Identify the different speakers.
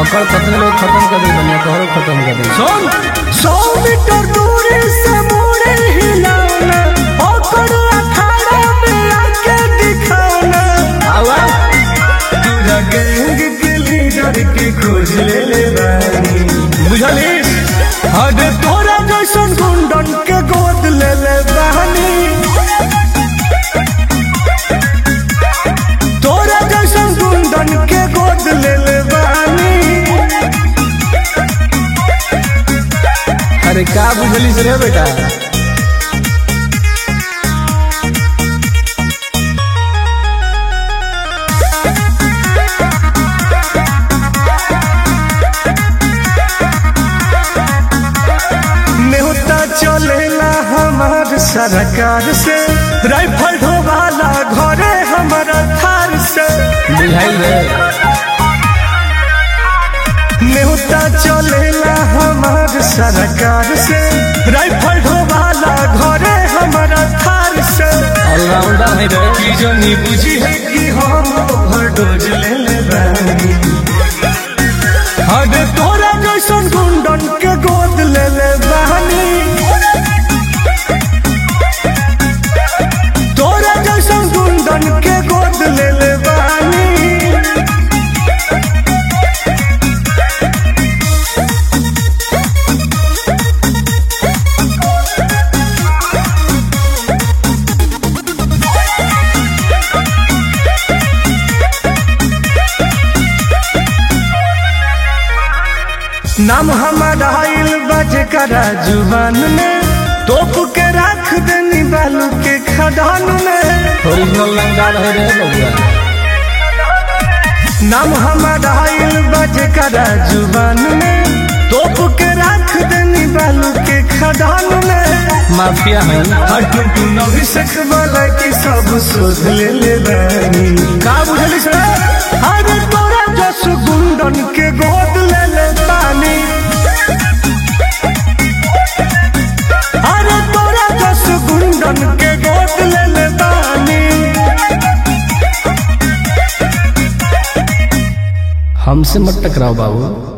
Speaker 1: ओकर पत्नी लोग खत्म कर दे बनिया तोहरो खत्म कर दे
Speaker 2: सुन सौ मीटर दूरी से मोड़े हिलाना ओकर अखाड़ा में आके दिखाना
Speaker 1: आवा
Speaker 2: पूरा गैंग के लीडर के खोज ले ले बानी बुझलिस अरे तोरा जैसन गुंडन के गोद ले ले बानी तोरा जैसन गुंडन के गोद ले ले बानी
Speaker 1: अरे का बुझली से रे बेटा
Speaker 2: नेवता चलेला हमार सरकार से राइफल ढोवाला घरे हमारा थार से
Speaker 1: बुझाई रे
Speaker 2: नेवता चलेला हमार सरकार से राइफल ढोवाला घरे हमारा थार से
Speaker 1: ऑलराउंडर है रे
Speaker 2: की जनी बुझी है कि हम ओवरडोज ले ले बानी अरे तोरा जैसन गुंडन के गोद ले ले बानी तोरा जैसन गुंडन के गोद ले ले बानी नाम हमारा आइल बजे करा जुबान में तोप के रख देनी बालू के खदान में
Speaker 1: ओरिजिनल लंगार है रे बबुआ
Speaker 2: नाम हमारा आइल बजे करा जुबान में तोप के रख देनी बालू के खदान में
Speaker 1: माफिया है
Speaker 2: हटू तू नवी सख वाला की सब शोध ले ले बानी का बुझली से अरे तोरा जस गुंडन के गोद ले ले बानी अरे तोरा जस गुंडन के गोद ले ले बानी
Speaker 1: हमसे मत टकराओ बाबू